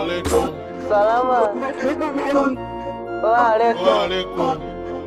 alaikum. Salama. Wa alaikum. Wa alaikum.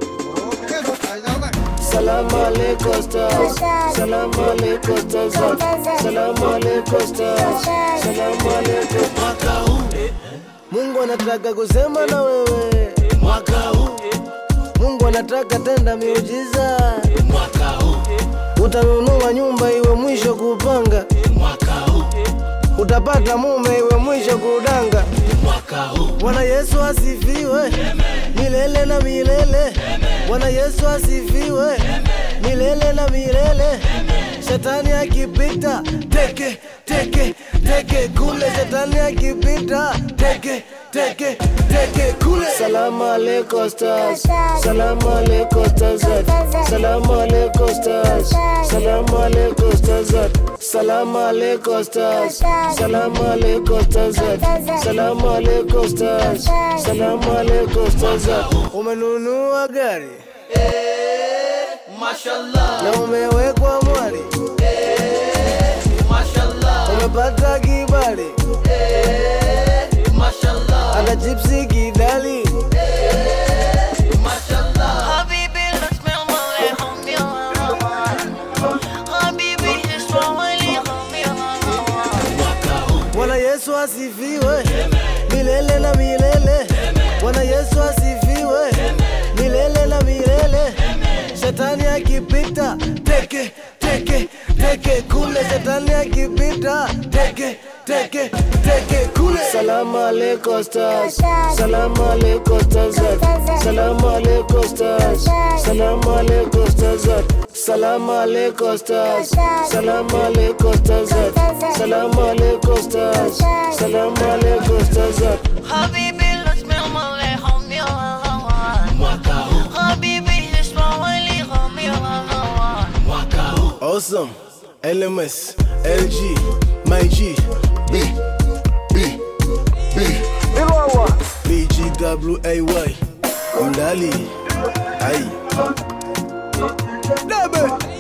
Salamu alaikum stars. Salamu alaikum stars. Salamu alaikum stars. Salamu alaikum. Mwaka huu Mungu anataka kusema na wewe. Mwaka huu Mungu anataka tenda miujiza. Mwaka huu utanunua nyumba iwe mwisho kupanga. Mwaka huu utapata mume iwe mwisho kudanga. Mwaka huu Bwana Yesu asifiwe milele na milele. Bwana Yesu asifiwe milele na milele. Shetani akipita teke teke teke kule, shetani akipita teke teke teke kule. Salamu alaikum stars, salamu alaikum stars, salamu alaikum stars, salamu alaikum stars, salamu alaikum stars, salamu alaikum stars, salamu alaikum stars, salamu alaikum stars. Umenunua gari Mashallah. na umewekwa mwari, Mashallah. umepata kibali Mashallah. hata chipsi kidali. Mashallah. حبيبي لا تسمع عليهم يا حبيبي اسمع عليهم يا Bwana Yesu asifiwe milele na milele. Bwana Yesu asifiwe milele na milele. Shetani akipita teke teke teke kule, shetani akipita teke teke teke kule. Salamu alaikum stars, salamu alaikum stars, salamu alaikum stars, salamu alaikum stars, salamu alaikum stars, salamu alaikum stars, salamu alaikum stars, salamu alaikum stars. حبيبي لا تسمع عليهم يا حبيبي اسمع عليهم يا Awesome, LMS, LG, my G, B, B, B, BGWAY, Mdali, ay. Debe.